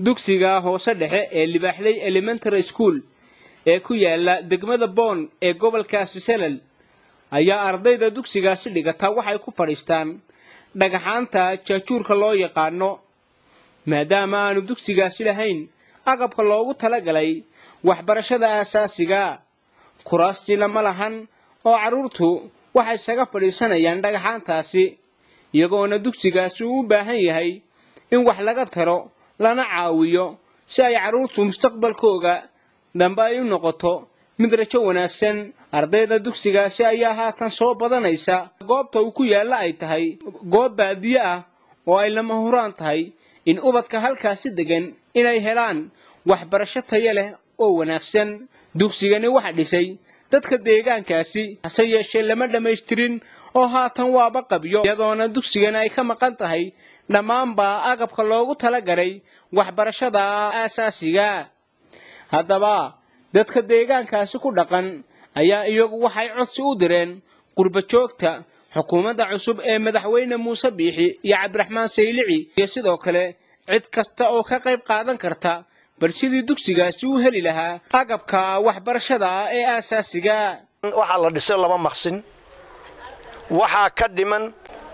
dugsiga hoose dhexe ee libaaxley elementary school ee ku yaala degmada boon ee gobolkaasi salal ayaa ardayda dugsigaasi dhigata waxay ku fadhiistaan dhagaxaanta jaajuurka loo yaqaano maadaama aanu dugsigaasi lahayn agabka loogu talagalay waxbarashada aasaasiga kuraastiina ma lahan oo carruurtu waxay isaga fadhiisanayaan dhagaxaantaasi iyagoona dugsigaasi uu u baahan yahay in wax laga taro lana caawiyo si ay carruurtu mustaqbalkooga dambe ay u noqoto mid rajo wanaagsan ardayda dugsigaasi ayaa haatan soo badanaysa goobta uu ku yaalla ay tahay goob baadiye ah oo ay lama huraan tahay in ubadka halkaasi degan inay helaan waxbarasho tayo leh oo wanaagsan dugsigani waxa dhisay dadka deegaankaasi hase yeeshee lama dhammaystirin oo haatan waaba qabyo iyadoona dugsigani ay ka maqan tahay dhammaanba agabka loogu talagalay waxbarashada aasaasiga haddaba dadka deegaankaasi ku dhaqan ayaa iyagu waxay codsi u direen qurba joogta xukuumadda cusub ee madaxweyne muuse biixi iyo cabdiraxmaan saylici iyo sidoo kale cid kasta oo ka qayb qaadan karta bal sidii dugsigaasi u heli lahaa agabka waxbarashada ee aasaasiga waxaa la dhisay laba maqsin waxaa ka dhiman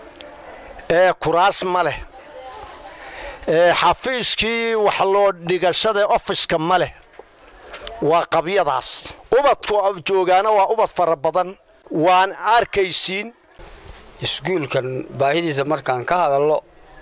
ee kuraas ma leh ee xafiiskii wax loo dhigashada ofiska ma leh waa qabyadaas ubadku joogaana waa ubad fara badan waan arkaysiin iskuulkan baahidiisa markaan ka hadallo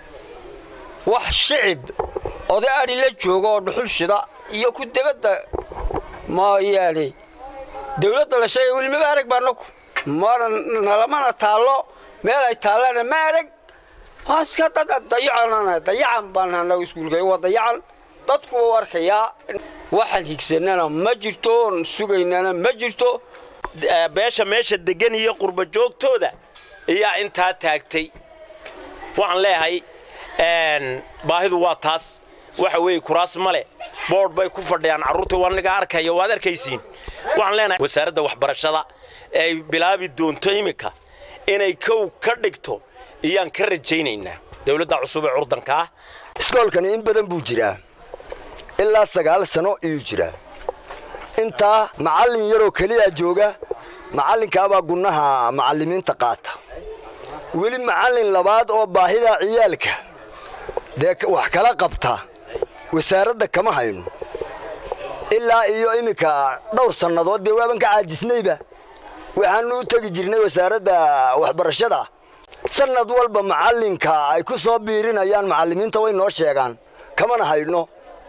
wax shicib oday adhi la jooga oo dhuxul shida iyo ku debadda mooyaane dawladda la sheegay welimaba arag baanaku mana nalamana taallo meel ay taallana ma arag waa iska dad dayacan dayacan baan anagu iskuulka waa dayacan dadku wau arkayaa waxaan higsanana ma jirto oon sugaynana ma jirto beesha meesha degan iyo qurba joogtooda ayaa intaa taagtay waxaan leeyahay baahidu waa taas waxa weeye kuraas male boodh bay ku fadhiyaan carruurta waniga arkaya waad arkaysiin waxaan leenahay wasaaradda waxbarashada ay bilaabi doonto iminka inay kow ka dhigto iyaan ka rajaynaynaa dawladda cusub ee curdanka ah iskoolkani in badan buu jiraa ilaa sagaal sano iyuu jiraa intaa macallin yaroo keliya jooga macallinkaabaa gunnaha macallimiinta qaata weli macallin labaad oo baahida ciyaalka dee wax kala qabta wasaaradda kama hayno ilaa iyo iminka dhowr sannadood dee waaban ka caajisnayba waxaannu u tegi jirnay wasaaradda waxbarashada sannad walba macallinka ay ku soo biirinayaan macallimiinta way noo sheegaan kamana hayno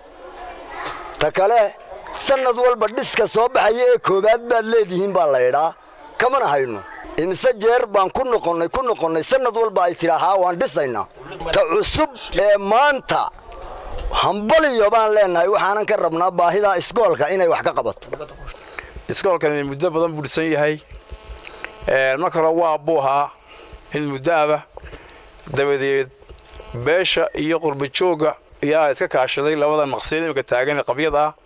ta kale sannad walba dhiska soo baxaya ee koowaad baad leedihiin baa laydhaa kamana hayno imise jeer baan ku noqonnay ku noqonnay sannad walba ay tidhaahaa waan dhisaynaa ta cusub ee maanta hambaliyo baan leennahay waxaanan ka rabnaa baahida iskoolka inay wax ka qabato iskoolkani muddo badan buu dhisan yahay mar kale waa buu ahaa in muddoaba dabadeed beesha iyo qurbajoogga ayaa iska kaashaday labada maqsiin imika taagan ee qabyada ah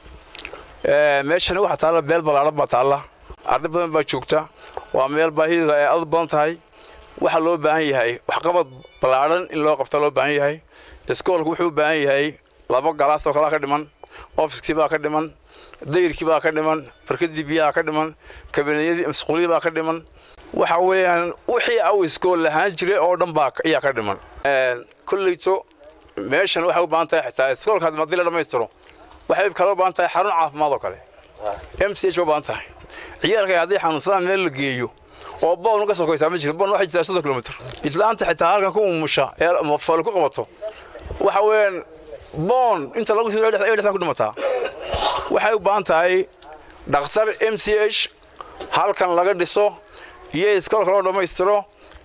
meeshani waxaa taalla meel ballaadhan baa taalla arday badan baa joogta waa meel baahideeda ay aad badan tahay waxaa loo baahan yahay waxqabad ballaadhan in loo qabta loo baahan yahay iskoolku wuxuu u baahan yahay laba galaas oo kalaa ka dhiman ofiskii baa ka dhiman dayrkii baa ka dhiman barkadii biyaha ka dhiman kabineeyadii masquuliyadii baa ka dhiman waxa weeyaan wixii au iskool lahaan jiray oo dhan baa ayaa ka dhiman kolleyto meeshan waxay u baahan tahay xitaa iskoolka haddii la dhammaystiro waxay kale u baahan tahay xarun caafimaad oo kale m c h ba u baahan tahay ciyaalka haddii xanuunsadaan meel la geeyo oo boon ka sokaysaa ma jirto boon waxay jirtaa soddon kilomitr islaanta xitaa halkan ku umusha ee foole ku qabato waxa weeyaan boon inta lagu sii dhexdan ku dhimataa waxay u baahan tahay dhakhtar m c h halkan laga dhiso iyo iskoolka loo dhammaystiro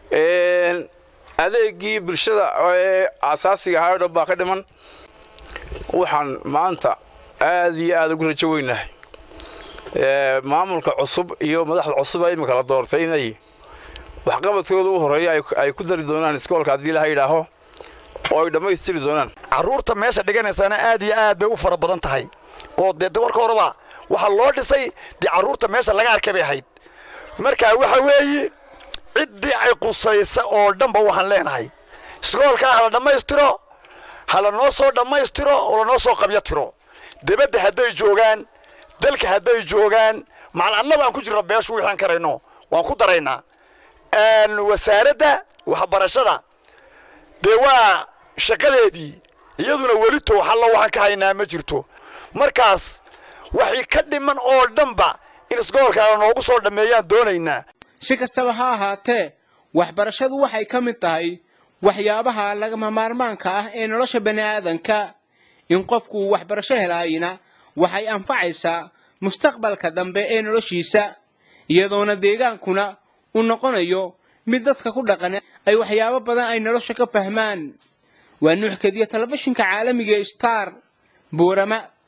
adeegii bulshada ee asaasiga ahaa o dhan baa ka dhiman waxaan maanta aad iyo aad ugu rajo weynahay maamulka cusub iyo madaxda cusub ee imika la doortay inay waxqabadkooda u horreeya ay ku dari doonaan iskoolka haddii ilaha yidhaaho oo ay dhammaystiri doonaan carruurta meesha dhiganaysaana aad iyo aad bay u fara badan tahay oo dee warka horeba waxaa loo dhisay dee carruurta meesha laga arkay bay ahayd marka waxa weeye ciddii ay qusaysa oo dhanba waxaan leenahay iskoolka ha la dhammaystiro ha lanoo soo dhammaystiro oo lanoo soo qabyo tiro debadda hadday joogaan dalka hadday joogaan macal annaga aan ku jirno beeshu wixaan karayno waan ku daraynaa wasaaradda waxbarashada dee waa shaqadeedii iyaduna weli tooxallo waxaan ka haynaa ma jirto markaas waxay ka dhiman oo dhanba in isgobolkaana noogu soo dhammeeyaan doonaynaa si kastaba ha ahaatee waxbarashadu waxay ka mid tahay waxyaabaha lagama maarmaanka ah ee nolosha bani aadanka in qofku waxbarasho helaayina waxay anfacaysaa mustaqbalka dambe ee noloshiisa iyadoona deegaankuna uu noqonayo mid dadka ku dhaqan ay waxyaabo badan ay nolosha ka fahmaan waa nuux kadiya telefishinka caalamiga star buurama